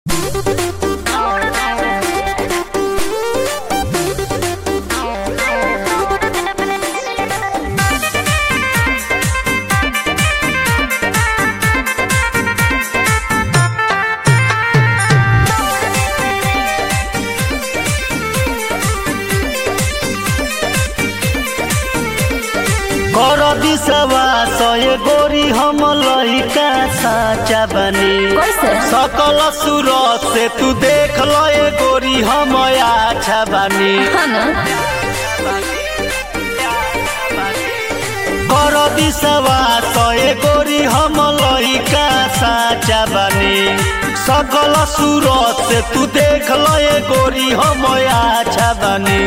कर दिसवा सय गोरी हम लइका साचा बनी कैसे? सकल सूरत से तू देख लए गोरी हम अच्छा बनी हाँ ना कर दिसवा सय गोरी हम लइका साचा बनी सकल सूरत से तू देख लए गोरी हम अच्छा बनी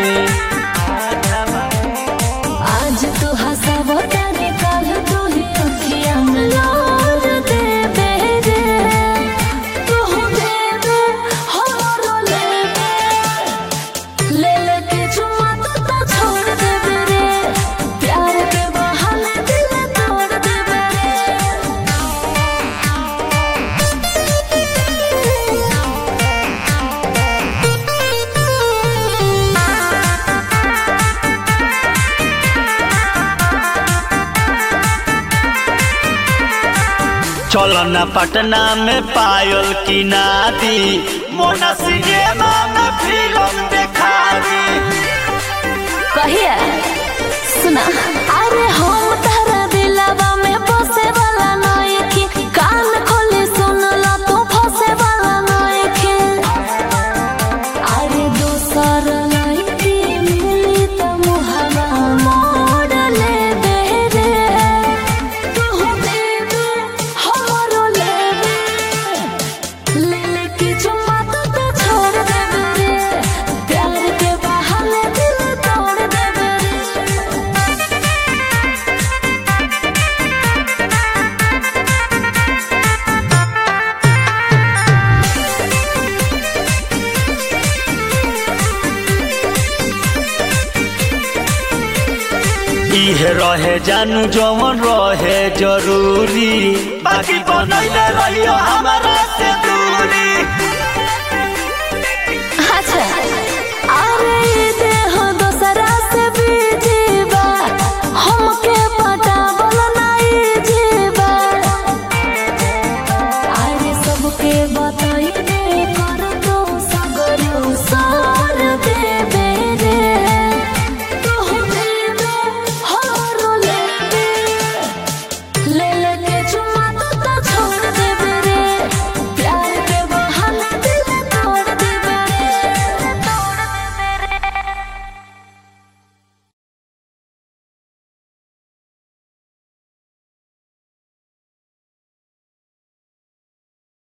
आज तू हंसाव तारे काल तू ही अखियां में लार दे बेरे तू दे दे हमारो ले दे ले ले के चुम्मा तू तो छोड़ दे बेरे प्यार के बहाने दिल तोड़ दे बेरे चलो न पटना में पायल की नादी मोना सिनेमा में फिल्म देखा दी कहिया सुना अरे हम तारा दिलवा में बसे वाला नइखे कान खोले सुनला तू फसे वाला नइखे अरे दोसर लइके मिली त मुहवा मोड़ ले दे रे तू दे दे हमरो ले दे ले ले के चुम्मा तू तो छोड़ दे रे प्यार के बहाने दिल तोड़ दे रे इहे रहे जानू जवन रहे जरूरी बाकी बनैले रहियो हमारा से दूर